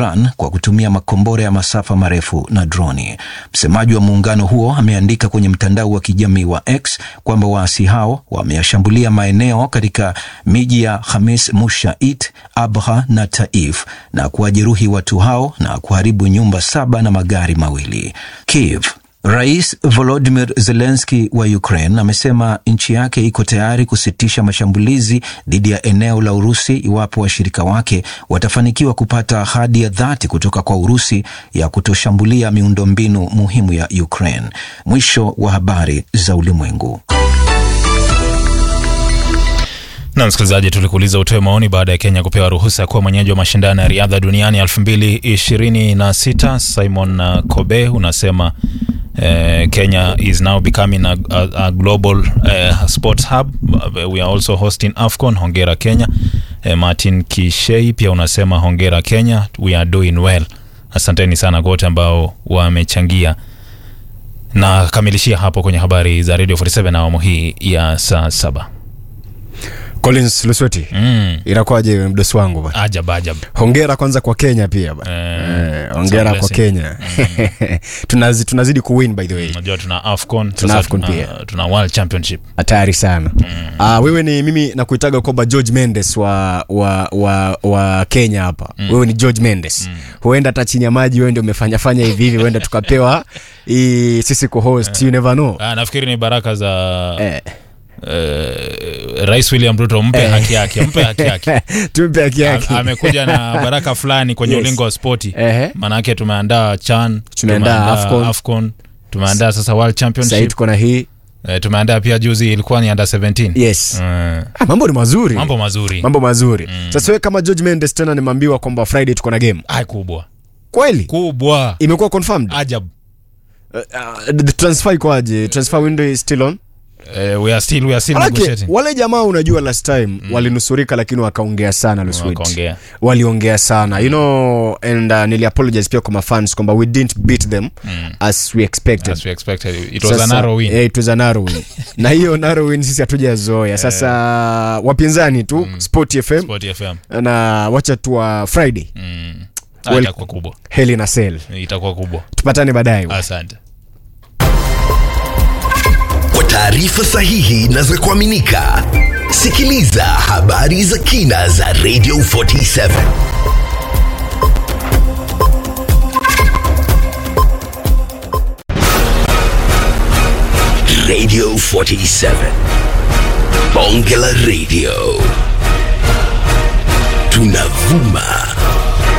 Iran kwa kutumia makombora ya masafa marefu na droni. Msemaji wa muungano huo ameandika kwenye mtandao wa kijamii wa X kwamba waasi hao wameyashambulia maeneo katika miji ya Khamis Mushait, Abha na Taif na kuwajeruhi watu hao na kuharibu nyumba saba na magari mawili. Kiev Rais Volodymyr Zelensky wa Ukraine amesema nchi yake iko tayari kusitisha mashambulizi dhidi ya eneo la Urusi iwapo washirika wake watafanikiwa kupata ahadi ya dhati kutoka kwa Urusi ya kutoshambulia miundombinu muhimu ya Ukraine. Mwisho wa habari za ulimwengu. Na msikilizaji, tulikuuliza utoe maoni baada ya Kenya kupewa ruhusa ya kuwa mwenyeji wa mashindano ya riadha duniani 2026. Simon uh, Kobe unasema uh, Kenya is now becoming a, a, a global uh, sports hub. We are also hosting AFCON. Hongera Kenya. Uh, Martin Kishei pia unasema hongera Kenya, we are doing well. Asanteni sana kwa wote ambao wamechangia na kamilishia hapo kwenye habari za Radio 47 na awamu hii ya saa saba. Collins Lusweti, Mm. inakuwaje mdosi wangu bwana? Ajab ajab. Hongera kwanza kwa Kenya pia bwana. Eh, Eh, hongera it's a kwa blessing. Kenya. Tunazi, tunazidi kuwin by the way. Unajua tuna AFCON, Tuna sasa AFCON tuna, pia. tuna World Championship. Hatari sana. Ah, wewe ni mimi nakuitaga kwamba George Mendes wa wa wa, wa Kenya hapa. Wewe ni George Mendes. Huenda hata chini ya maji wewe ndio umefanya fanya hivi hivi, huenda tukapewa hii sisi co-host, you never know. Ah, nafikiri ni baraka za Eh. eh, Rais William Ruto, mpe haki yake, mpe haki yake. Tumpe haki yake. A- Amekuja na baraka fulani kwenye Yes. ulingo wa spoti. Ehe. Maanake tumeandaa CHAN, Tumeandaa AFCON. AFCON, tumeandaa sasa World Sasa Championship. tuko na hii. Eh, tumeandaa pia juzi ilikuwa ni under 17. Yes. Eh, Ah, mambo ni mazuri. mambo mazuri. Mambo mazuri. Sasa wewe kama George Mendes tena nimeambiwa kwamba Friday tuko na game. Ai kubwa. Kweli? Kubwa. Imekuwa confirmed? Ajab. Uh, uh, the transfer ikoaje? Transfer window is still on? Eh, we are still we are still Manake, negotiating. wale jamaa unajua last time walinusurika lakini wakaongea sana Luswit. Wakaongea. Waliongea sana. You know and uh, nili apologize pia kwa mafans kwamba we didn't beat them as we expected. As we expected. It was a Sasa, narrow win. eh, it was a narrow win. na hiyo narrow win sisi hatujazoea. Sasa wapinzani tu Sport FM Sport FM. na wacha tu wa Friday. Mm. Ah, Well- itakuwa kubwa. Heli na Sel. Itakuwa kubwa. Tupatane baadaye. Asante. Kwa taarifa sahihi na za kuaminika, sikiliza habari za kina za Radio 47 Radio 47 Bonge la Radio tunavuma